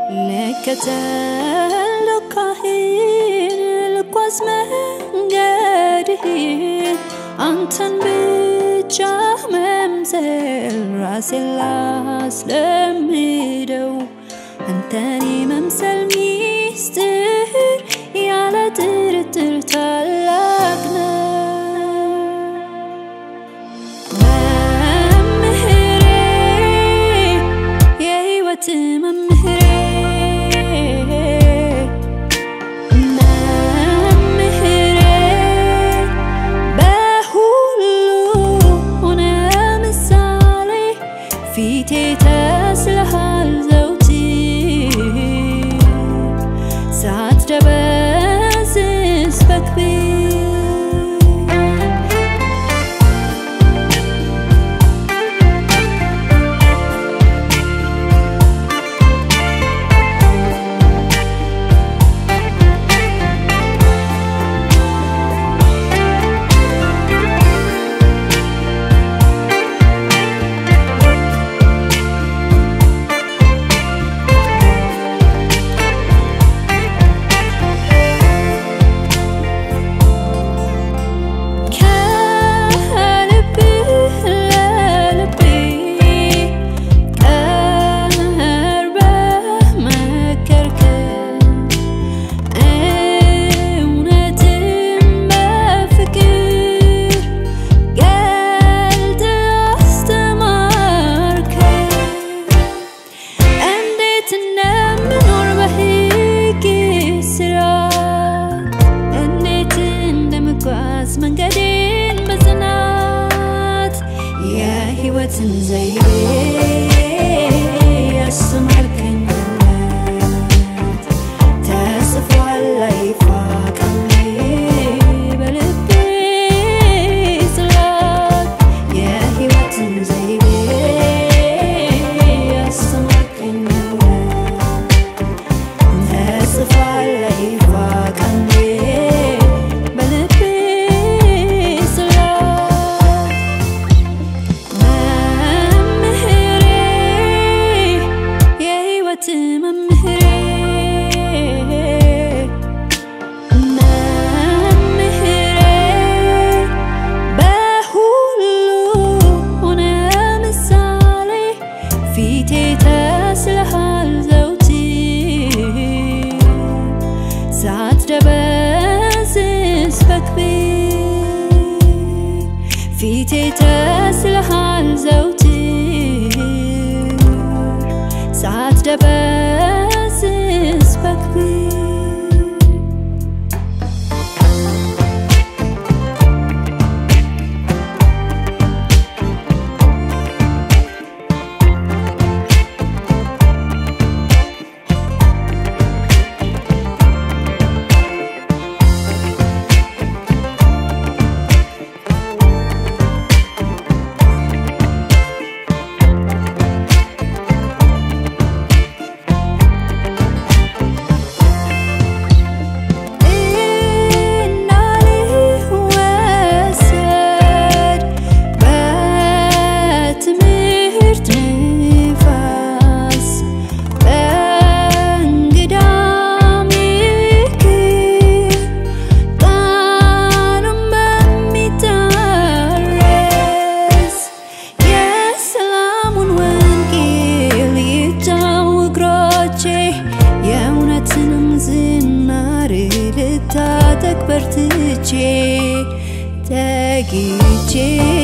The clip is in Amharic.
ልከተል ካህን ልጓዝ መንገድህን አንተን ብቻ መምሰል ራሴን ላስለምደው አንተን መምሰል ሚስጥር ያለ ጥርጥር ታላቅ ነው። መምህሬ የሕይወት መምህሬ መምህሬ በሁሉ ሆነ ምሳሌ ፊቴ ተስለሃል ዘውትር ሳትደበዝዝ በክብር ከልብህ ለልቤ ቀርበህ መከርከኝ እውነትም በፍቅር ገልጠህ አስተማርከኝ እንዴት እንደምኖር በሕግ ሥርዓት እንዴት እንደምጓዝ መንገዴን በጽናት የሕይወትን ዘይቤ ያስተማርከኝ እውነት ተጽፏል አይፋቅም በልቤ ጽላት የሕይወትን ዘይቤ ያስተማርከኝ እውነት ተጽፏል አይፋቅም በልቤ ጽላት መምህሬ የሕይወት መምህሬ መምህሬ በሁሉ ሆነ ምሳሌ ፊቴ ተስለሃል ዘውትር ሳትደበዝዝ በክብር ፊቴ ተስለሃል ዘውትር ሳትደበዝዝ በክብር እንዳልወሰድ በትምህርት ንፋስ በእንግዳ ምክር ቃሉን በሚታረስ የሰላሙን ወንጌል ይጫው እግሮቼ የእውነትንም ዝናር ልታጠቅ በርትቼ ተግቼ